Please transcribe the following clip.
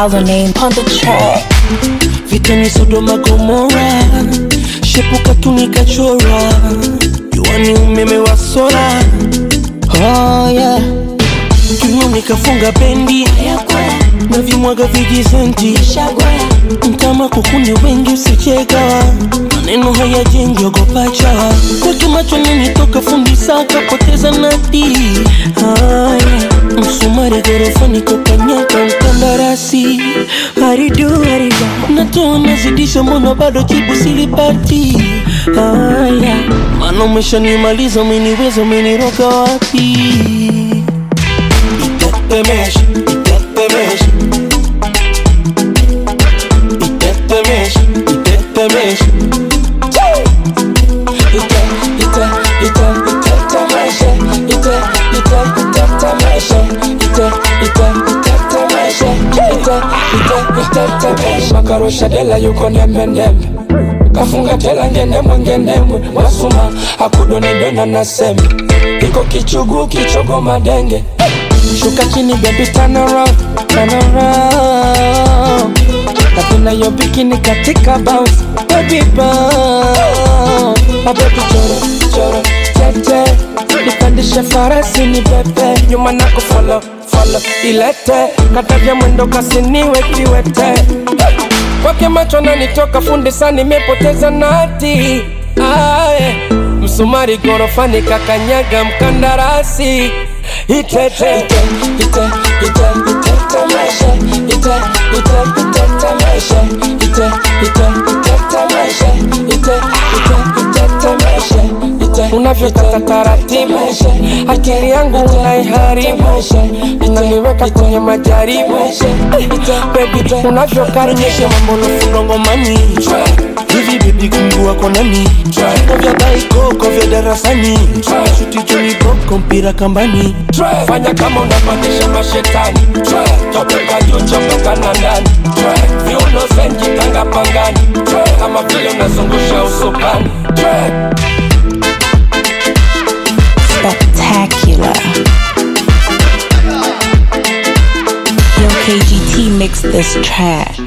Dollar name on the track. vitani Sodoma Gomora, shepuka tu nikachora, juani umeme wa sola. Oh yeah, kiuno nikafunga bendi na vimwaga vijisenti mtama kukune wengi usicheka maneno hayajengi ogopa chawa kwake macho nenitoka fundi saka poteza nati haya msumari gorofani kokanyaka mkandarasi haridu haridu natoa nazidisha mbona bado jibu silipati haya mana umeshanimaliza umeniweza umeniroga wapi itetemesha itetemesha itetemesha itetemesha ite ite ite itetemesha ite ite itetemesha ite ite itetemesha ite ite itetemesha makarusha dela yuko nembe nembe kafunga tela ngenemwe ngenemwe wasuma akudonidona na sembe iko kichugu kichogo madenge shuka chini baby turn around turn around napenda yo bikini katika bounce baby bounce mabebi choro choro tete nipandishe farasi ni pepe nyuma nako follow follow ilete katavya mwendo kasiniwe kiwete kwake macho nanitoka fundi sana nimepoteza nati aye msumari gorofani kakanyaga mkandarasi itete ite ite ite itetemesha ite ite itetemesha ite ite itetemesha ite ite itetemesha ite unavyokata taratibu akili yangu unaiharibu unaniweka kwenye majaribu bebi unavyokaribisha mambo nafunga ngomani hivi bebi kumgua kwa nani Viko vya baikoko vya darasani shuti joni boko mpira kambani fanya kama unapandisha mashetani topeka juu chopeka na ndani viuno zenji tanga pangani kama vile unazungusha usukani Spectacular. Yo, KGT mixed this track.